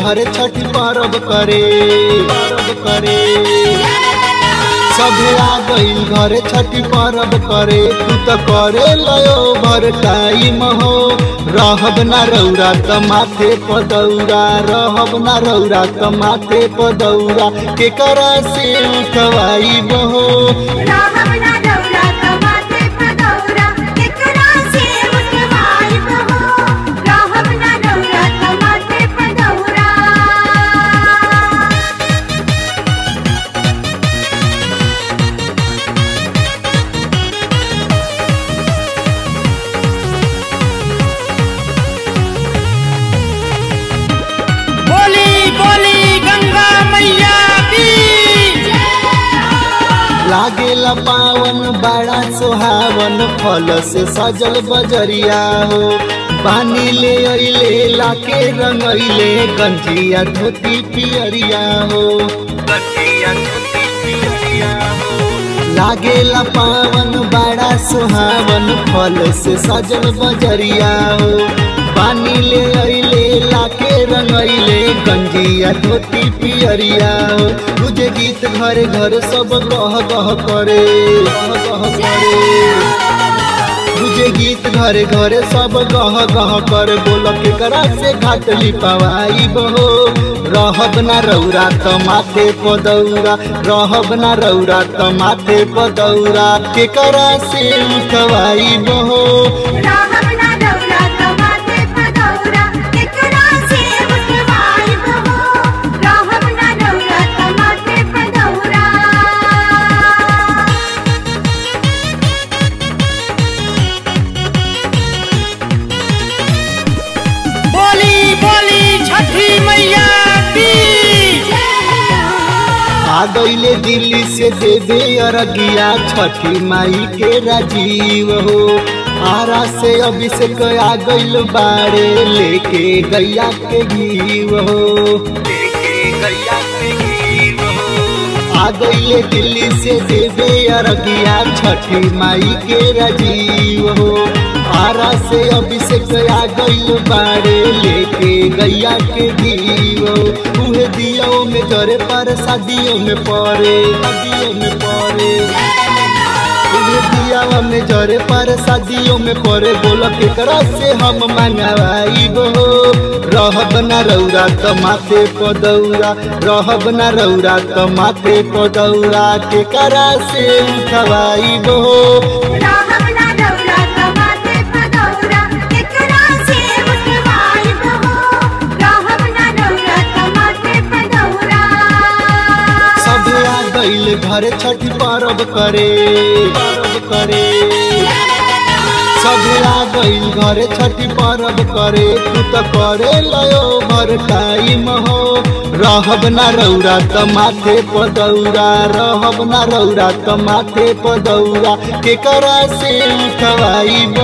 घरे छठ पर्व करे पर्व करे सभे आ गईल घरे छठ पर्व करे तू तो करे लयो भर टाइम हो रहब ना रौरा त माथे पदौरा रहब ना रौरा त माथे पदौरा के करा से उठवाई बहो राहब ना दौरा कमाते पदौरा केकरा से उठवाई बहो राहब ना दौरा कमाते पदौरा बोली बोली गंगा मैया की लागेला पावन बड़ा सुहावन फल से सजल बजरिया हो पानी ले अइले लाके रंगइले गंजिया धोती पियरिया हो गंजिया धोती पियरिया हो लागेला पावन बड़ा सुहावन फल से सजल बजरिया हो पानी ले अइले लाके रंगइले गंजिया धोती पियरिया हो तुझे गीत घरे घर सब गह गह करे गह गह करे तुझे गीत घरे घरे सब गह गह कर बोल के करा से घाट लिपवाई बहो रहब ना रौरा त माथे पदौरा रहब ना रौरा त माथे पदौरा के करा से उठवाई बहो राहब ना दौरा कमाते पदौरा केकरा से उठवाई बहो राहब ना दौरा कमाते पदौरा बोली बोली छठी मैया की आ गईले दिल्ली से देवे अरगिया छठी माई के राजीव हो आरा से अभिषेक आ गईल बाड़े लेके गैया के घीव हो लेके गैया के घीव हो आ गईले दिल्ली से देवे अरगिया छठी माई के राजीव हो आरा से अभिषेक आ गईल बाड़े लेके गैया के घीव हो उहे दियो में जरे पर शादियों में पड़े शादियों में पड़े उहे दियावा में जरे पर शादियों में पड़े बोल के करा से हम मंगवाई बो रहब ना रौरा त माथे पदौरा रहब ना रौरा त माथे पदौरा के करा से उठवाई बो राहब ना दौरा कमाते पदौरा केकरा से उठवाई बहो राहब ना दौरा कमाते पदौरा सभे आ गईल घर छठ पर्व करे पर्व करे सभे आ गईल घरे छठी पर्व करे तू त करे लयो भर टाइम हो रहब ना रौरा त माथे पदौरा रहब ना रौरा त माथे पदौरा के करा से उठवाई